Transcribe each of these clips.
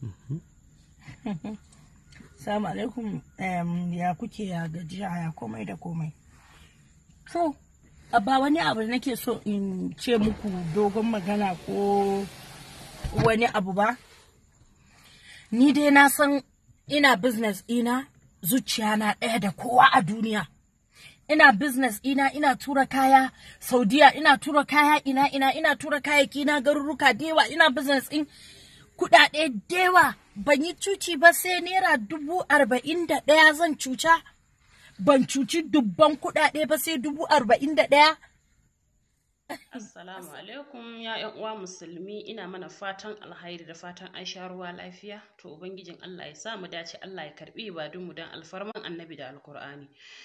Salamu alaikum em, ya kuke ya gajiya ya komai da komai. So, a ba wani abu da nake so in ce muku dogon magana ko wani abu ba. Ni dai na san ina business ina zuciya na ɗaya da kowa a duniya. Ina business ina ina tura kaya Saudiya ina tura kaya ina ina ina tura kayayyaki na garuruka dewa ina business in kudade dewa ban yi cuci ba sai naira dubu arba'in da ɗaya zan cuca ban cuci dubban kudade ba sai dubu arba'in da ɗaya Assalamu alaikum ya ƴan uwa musulmi ina mana fatan alhairi da fatan an sha ruwa lafiya to ubangijin Allah ya sa mu dace Allah ya karbi ibadunmu don alfarman annabi da alkur'ani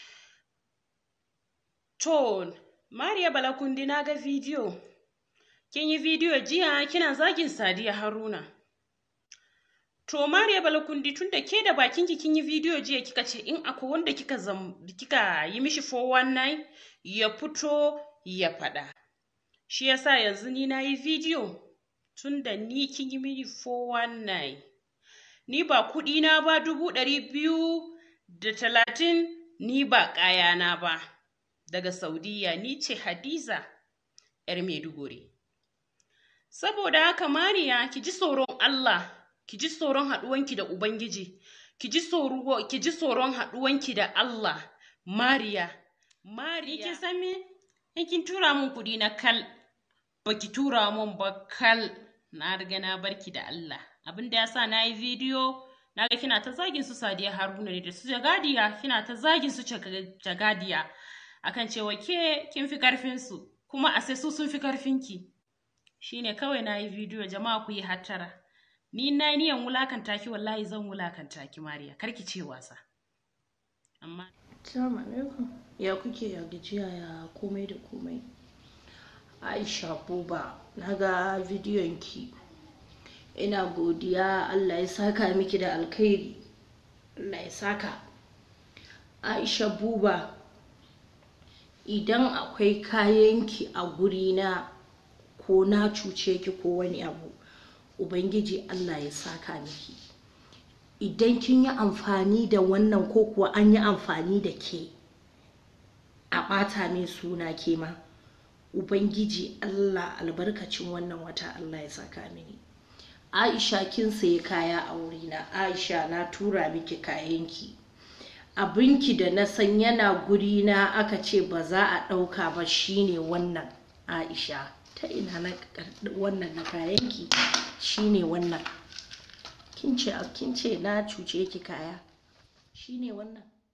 to Mariya Balakundi na ga bidiyo kin yi bidiyo jiya kina zagin Sadiya Haruna to Mariya Balakundi tunda ke da bakinki kin yi bidiyo jiya kika ce in akwai wanda kika zam, kika yi mishi 419 ya fito ya faɗa shi yasa yanzu ni na yi bidiyo tun da ni kin yi mini 419 ni ba kuɗi na ba dubu ɗari biyu da talatin ni ba ƙayana ba daga saudiya ni ce hadiza yar maiduguri saboda haka mariya ki ji tsoron allah ki ji tsoron haɗuwanki da ubangiji ki ji tsoro- ki ji tsoron haɗuwanki da allah mariya mariya kin san me in kin tura mun kuɗi na kal baki tura mun ba kal na riga na barki da Allah abin da yasa na yi bidiyo na ga kina ta zagin su Sadiya Haruna ne da su Jagadiya kina ta zagin su Jaga- Jagadiya akan cewa ke kin fi karfin su kuma a sai su sun fi karfin ki shine kawai na yi bidiyo jama'a ku yi hattara ni na yi niyan wulakanta ki wallahi zan wulakanta ki Mariya karki ce wasa amma Assalamu alaikum. Ya kuke ya gajiya ya komai da komai. Aisha Buba, na ga bidiyon ki. Ina godiya Allah ya saka miki da alkhairi. Allah ya saka. Aisha Buba, idan akwai kayanki a gurina ko na cuce ki ko wani abu, Ubangiji Allah ya saka miki. idan kin yi amfani da wannan ko kuwa an yi amfani da ke a ɓata min suna ke ma ubangiji allah albarkacin wannan wata allah ya saka mini aisha kin sayi kaya a wurina aisha na tura miki kayanki abinki da na san yana gurina aka ce ba za a ɗauka ba shine wannan aisha ta ina na karɓi wannan na kayanki shine wannan kin ce kin ce na cuce ki kaya shine wannan